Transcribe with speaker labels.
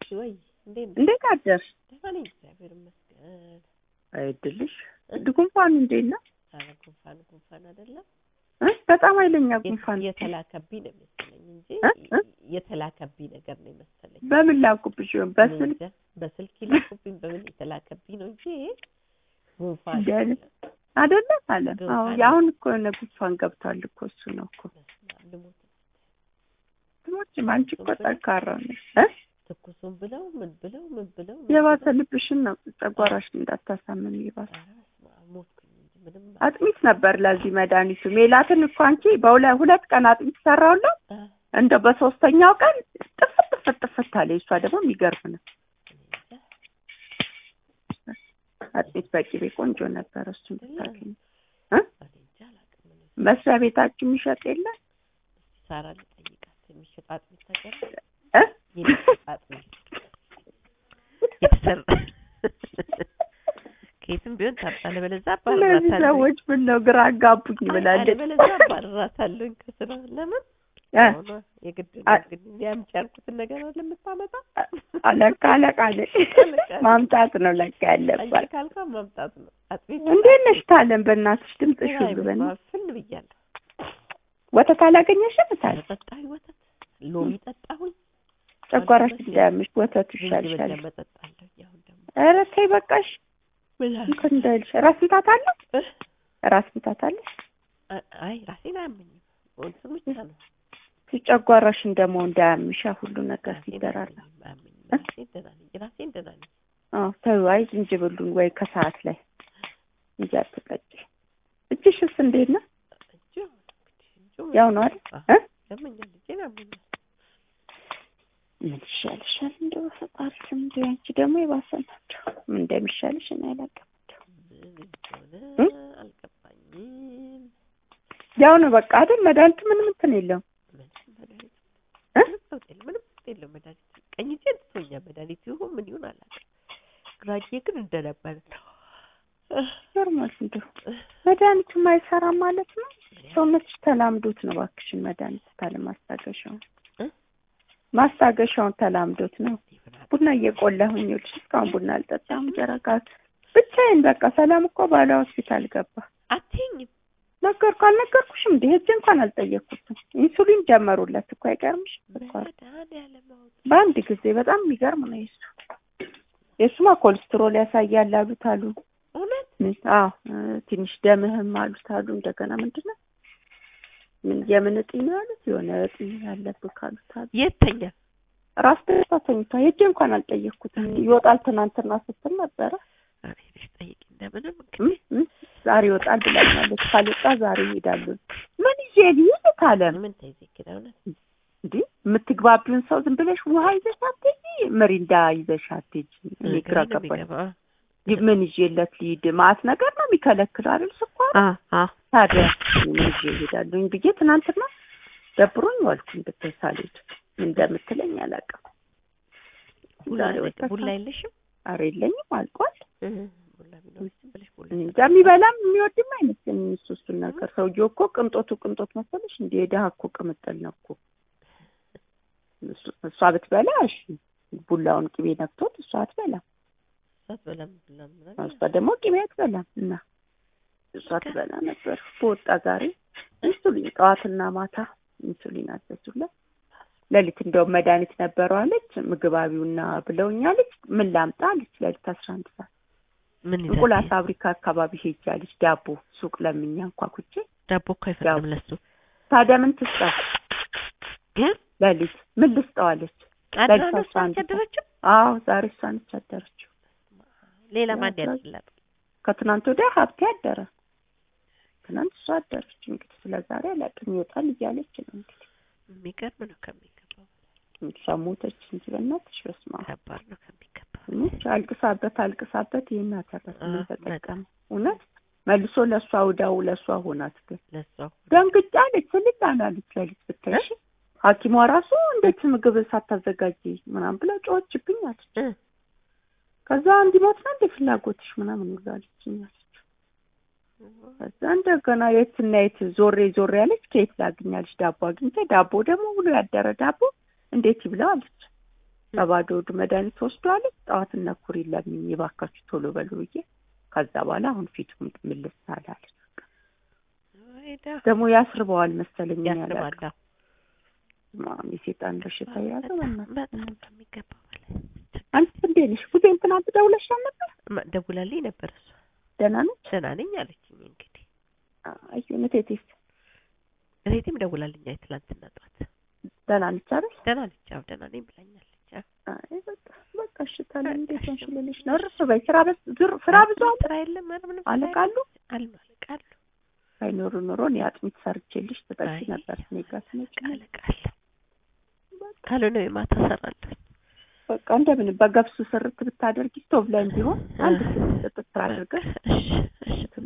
Speaker 1: ወይ እንዴት ነሽ?
Speaker 2: እንዴት አደርሽ?
Speaker 1: ደህና ነኝ እግዚአብሔር ይመስገን።
Speaker 2: አይድልሽ ጉንፋኑ እንዴት ነው?
Speaker 1: ኧረ ጉንፋን ጉንፋን አይደለም
Speaker 2: እ? በጣም ኃይለኛ ጉንፋን
Speaker 1: የት- የተላከብኝ ነው የመሰለኝ እንጂ
Speaker 2: እ? እ?
Speaker 1: የተላከብኝ ነገር ነው የመሰለኝ።
Speaker 2: በምን ላኩብሽ ይሆን?
Speaker 1: እኔ
Speaker 2: በስልክ
Speaker 1: እንጃ፣ በስልክ ይላኩብኝ በምን የተላከብኝ ነው እንጂ ጉንፋን
Speaker 2: እንደ አይነት
Speaker 1: አይደለም።
Speaker 2: አይደለ አለ።
Speaker 1: ጉንፋን
Speaker 2: አዎ
Speaker 1: ነው።
Speaker 2: የአሁን እኮ የሆነ ጉንፋን ገብቷል እኮ እሱ ነው እኮ።
Speaker 1: በስመ አብ ልሞት
Speaker 2: ትሞችም አንቺ እኮ ጠንካራ ነሽ እ?
Speaker 1: ትኩሱን ብለው ምን ብለው ምን ብለው ምን
Speaker 2: የባሰ
Speaker 1: ብለው፣
Speaker 2: ልብሽን ነው ጨጓራሽን እንዳታሳምም የባሰ
Speaker 1: ኧረ በስመ አብ ሞትኩኝ እንጂ ምንም
Speaker 2: አጥሚት ነበር ለዚህ መድኃኒቱ። ሜላትን እኮ አንቺ በሁለ ሁለት ቀን አጥሚት ሰራውላት
Speaker 1: አ፣
Speaker 2: እንደው በሶስተኛው ቀን ጥፍት ጥፍት ጥፍት አለ። እሷ ደግሞ የሚገርም ነው።
Speaker 1: እኔ እንጃ
Speaker 2: አጥሚት በቂቤ ቆንጆ ነበር። እሱን ብታገኝ እ?
Speaker 1: እኔ እንጃ አላውቅም እኔ።
Speaker 2: መስሪያ ቤታችሁ የሚሸጥ የለም
Speaker 1: ሳራ ልጠይቃት የሚሸጥ አጥሚት ታውቂያለሽ?
Speaker 2: እ?
Speaker 1: የሚሸጥ አጥሚት የተሰራ ከየትም ቢሆን ታጣለ በለዛ
Speaker 2: እነዚህ
Speaker 1: አባርራታለሁ
Speaker 2: ሰዎች ምን ነው ግራ አጋቡኝ ብላለች።
Speaker 1: በለዛ አባርራታለሁ ከስራ ለምን
Speaker 2: እ?
Speaker 1: ሆኖ የግድ ነው
Speaker 2: አ-
Speaker 1: እንግዲህ እንዲያምጪ ያልኩትን ነገር አለ የምታመጣ
Speaker 2: አለቃ አለቃ ነሽ ማምጣት ነው ለካ
Speaker 1: አንቺ
Speaker 2: ያለባት።
Speaker 1: ካልኳ ማምጣት ነው አጥሚት
Speaker 2: እንዴት ነሽ ታለም? በእናትሽ ድምፅሽ ሁሉ በእና
Speaker 1: ፍን ብያለሁ
Speaker 2: ወተት አላገኘሽም? ታል
Speaker 1: ጠጣሁኝ ወተት ሎሚ ጠጣሁኝ
Speaker 2: ጨጓራሽ እንዳያምሽ ወተቱ
Speaker 1: ዝንጅብል
Speaker 2: ይሻልሻል።
Speaker 1: ደግሞ ጠጣለሁ አሁን ደግሞ
Speaker 2: ኧረ ተይ በቃሽ።
Speaker 1: ምን አለ?
Speaker 2: እንኳን እንዳይልሽ ራስ ምታት አለ
Speaker 1: እ?
Speaker 2: ራስ ምታት አለ
Speaker 1: አ- አይ ራሴን አያመኝም እንትን ብቻ ነው
Speaker 2: ጨጓራሽን ደግሞ እንዳያምሻ ሁሉ ነገር
Speaker 1: ራሴን
Speaker 2: ሲደራራ
Speaker 1: አያመኝም አያመኝም ራሴን ደህና ነኝ ራሴን ደህና ነኝ
Speaker 2: አዎ ተይው። አይ ዝንጅብሉን ወይ ከሰዓት ላይ እንጂ አትጠጪ። እጅሽስ እንዴት ነው?
Speaker 1: እጁ እንግዲህ እጁ
Speaker 2: ያው ነው አይደል?
Speaker 1: አዎ፣
Speaker 2: እ?
Speaker 1: ያመኛል እጄን ያመኛል
Speaker 2: ምን ይሻልሻል? እንደው ፈጣሪ ስም እንደው ያንቺ ደግሞ የባሰ ናቸው። ምን እንደሚሻልሽ እኔ አላውቅም።
Speaker 1: ምን እንደሆነ
Speaker 2: እ?
Speaker 1: አልገባኝም
Speaker 2: ያው ነው በቃ አይደል? መድኃኒቱ ምንም እንትን የለውም
Speaker 1: ምንም መድኃኒት
Speaker 2: እ?
Speaker 1: ምንም ለውጥ የለም ምንም ለውጥ የለም መድኃኒት ቀኝ እጄን ትቶኛል መድኃኒት ይሁን ምን ይሁን አላውቅም ግራ እጄ ግን እንደነበረ ነው
Speaker 2: ኖርማል እንደው መድኃኒቱ አይሰራም ማለት ነው። ሰውነትሽ ተላምዶት ነው እባክሽን መድኃኒት ታለ ማስታገሻውን
Speaker 1: እ?
Speaker 2: ማስታገሻውን ተላምዶት ነው። ቡና እየቆላሁኝ ይኸውልሽ እስካሁን ቡና አልጠጣም። ጀረጋት ብቻዬን በቃ ሰላም እኮ ባለ ሆስፒታል ገባ።
Speaker 1: አትይኝም
Speaker 2: ነገርኩ አልነገርኩሽም? እንደ ሄጄ እንኳን አልጠየቅኩትም። ኢንሱሊን ጀመሩለት እኮ አይገርምሽ? ስኳር
Speaker 1: መድኃኒዓለም አውጥ
Speaker 2: በአንድ ጊዜ በጣም የሚገርም ነው የሱ የሱማ ኮሌስትሮል ያሳያል አሉት አሉ።
Speaker 1: እውነት
Speaker 2: ምን- አዎ እ፣ ትንሽ ደምህም አሉት አሉ። እንደገና ምንድን ነው ምን የምን እጢ ነው ያሉት? የሆነ እጢ ያለብህ ካሉት አሉ።
Speaker 1: የተኛ
Speaker 2: ራስ ደስታ ተኝቷል። ሄጄ እንኳን አልጠየቅኩትም። ይወጣል ትናንትና ስትል ነበረ
Speaker 1: ሄደሽ ጠይቂ እንደምንም
Speaker 2: እ?
Speaker 1: እንግዲህ
Speaker 2: እ? ዛሬ ይወጣል ብላኛለች። ካልወጣ ዛሬ ይሄዳሉ። ምን ይዤ ልሂድ ካለም
Speaker 1: ምን ተይዘክዳ እውነት
Speaker 2: እንዴ የምትግባቢውን ሰው ዝም ብለሽ ውሃ ይዘሽ አትሄጂ፣ ምሪንዳ ይዘሽ አትሄጂ። እኔ ግራ
Speaker 1: ግራ
Speaker 2: ገባኝ።
Speaker 1: ገባ
Speaker 2: ምን ይዤለት ልሂድ? ማአት ነገር ነው የሚከለክለው አይደል? ስኳር
Speaker 1: አ አ
Speaker 2: ታዲያ ምን ይዤ እሄዳለሁኝ ብዬ ትናንትና ደብሮኝ ዋልኩኝ። ብታይ ሳልሄድ ምን እንደምትለኝ አላውቅም። ዛሬ ወጣ
Speaker 1: ቡላ የለሽም
Speaker 2: ኧረ የለኝም አልቋል።
Speaker 1: ቡላ ቢኖርሽ ዝም ብለሽ ቡላ
Speaker 2: እኔ እንጃ የሚበላም የሚወድም አይመስለኝም እሱ እሱን ነገር። ሰውዬው እኮ ቅንጦቱ ቅንጦት መሰለሽ እንደ የድሀ እኮ ቅምጥል ነው እኮ እሱ- እሷ ብትበላ እሺ ቡላውን ቅቤ ነክቶት እሷ አትበላም።
Speaker 1: ሳትበላም ቡላ ምናምን
Speaker 2: እሷ ደግሞ ቅቤ አትበላም እና እሷ ትበላ ነበር። በወጣ ዛሬ ኢንሱሊን ጠዋትና ማታ ኢንሱሊን አዘዙለት። ሌሊት እንደውም መድኃኒት ነበረው አለች። ምግብ አቢውና ብለውኛለች። ምን ላምጣ አለች። ሌሊት አስራ አንድ ሰዓት
Speaker 1: ምን ይዛል
Speaker 2: እንቁላል ፋብሪካ አካባቢ ሄጃለች። ዳቦ ሱቅ ለምኛ እንኳኩቼ
Speaker 1: ዳቦ እኮ አይፈቅድም ለሱ
Speaker 2: ታዲያ ምን ትስጠው?
Speaker 1: ግን
Speaker 2: ሌሊት ምን ልስጠው አለች።
Speaker 1: አድራ
Speaker 2: ለሊት
Speaker 1: ነው
Speaker 2: አስራ አንድ ሰዓት።
Speaker 1: ያደረችው
Speaker 2: አዎ ዛሬ እሷ ነች ያደረችው።
Speaker 1: ሌላ ማን
Speaker 2: ያው
Speaker 1: ያደርግላት
Speaker 2: ከትናንት ወዲያ ሀብቴ አደረ። ትናንት እሷ አደረች። እንግዲህ ስለ ዛሬ አላውቅም። ይወጣል እያለች ነው እንግዲህ
Speaker 1: የሚገርም ነው ከሚገባው
Speaker 2: እሷ ሞተች እንጂ በእናትሽ በስመ አብ
Speaker 1: ከባድ ነው ከሚገባው
Speaker 2: ሞች አልቅሳበት አልቅሳበት ይሄን አተረፈ ምን
Speaker 1: አዎ፣
Speaker 2: ተጠቀመ? እውነት መልሶ ለእሷ ውዳው ለእሷ ሆናት ግን
Speaker 1: ለሷ
Speaker 2: ደንግጫ አለች። ስልጭ አላለች ሌሊት ብታይ ሐኪሟ ራሱ እንዴት ምግብ ሳታዘጋጅ ምናምን ብላ ጮኸችብኝ አለች።
Speaker 1: እ
Speaker 2: ከዛ እንዲሞት ነው እንደ ፍላጎትሽ ምናምን ሁሉ አለችኝ አለች። ከዛ እንደገና የትና የት ዞሬ ዞሬ ያለች ከየት ላግኛለች ዳቦ አግኝተ ዳቦ ደግሞ ብሎ ያደረ ዳቦ እንዴት ይብላው አለች። በባዶ ሆድ መድኃኒት ወስዷለች። ጠዋት እነ ኩሪ ለምኝ እባካችሁ ቶሎ በሉ ብዬ ከዛ በኋላ አሁን ፊቱ ምልስ አላለች።
Speaker 1: ወይዳ
Speaker 2: ደግሞ ያስርበዋል መሰለኝ ያለ
Speaker 1: ያስባላ
Speaker 2: ማም የሴጣን በሽታ የያዘ በእናትህ።
Speaker 1: በጣም ከሚገባው በላይ
Speaker 2: አንቺ እንዴት ነሽ? ጊዜም ትናንት ደውለሻል ነበር?
Speaker 1: ማ- ደውላልኝ ነበር እሷ
Speaker 2: ደህና ነች?
Speaker 1: ደህና ነኝ አለችኝ። እንግዲህ
Speaker 2: አይ እቴቴስ
Speaker 1: እህቴም ደውላልኝ አይ ትላንትና ጠዋት
Speaker 2: ደህና ነች አይደል?
Speaker 1: ደህና ነች። አዎ ደህና ነኝ ብላኛለች። አዎ
Speaker 2: አይ በቃ በቃ እሺ ታዲያ እንዴት
Speaker 1: በቃ
Speaker 2: ሆንሽ
Speaker 1: እሺ።
Speaker 2: ልልሽ ነው። እርፍ በይ ስራ በስ ዙር ስራ ብዙ አለ
Speaker 1: ስራ የለም ኧረ ምንም ስራ
Speaker 2: አለቃሉ
Speaker 1: የለም። አሉ አለቃሉ
Speaker 2: ሳይኖሩ ኑሮ እኔ አጥሚት ሰርቼልሽ ትጠጪ
Speaker 1: አይ፣
Speaker 2: ነበር። እኔ ጋር ትመጪ ነበር።
Speaker 1: አለቃለ ካልሆነ የማታ እሰራለሁ።
Speaker 2: በቃ እንደምን በገብሱ ስርት ብታደርጊ ስቶቭ ላይም ቢሆን አንድ ስጥት ስራ አድርገሽ
Speaker 1: እሺ እሺ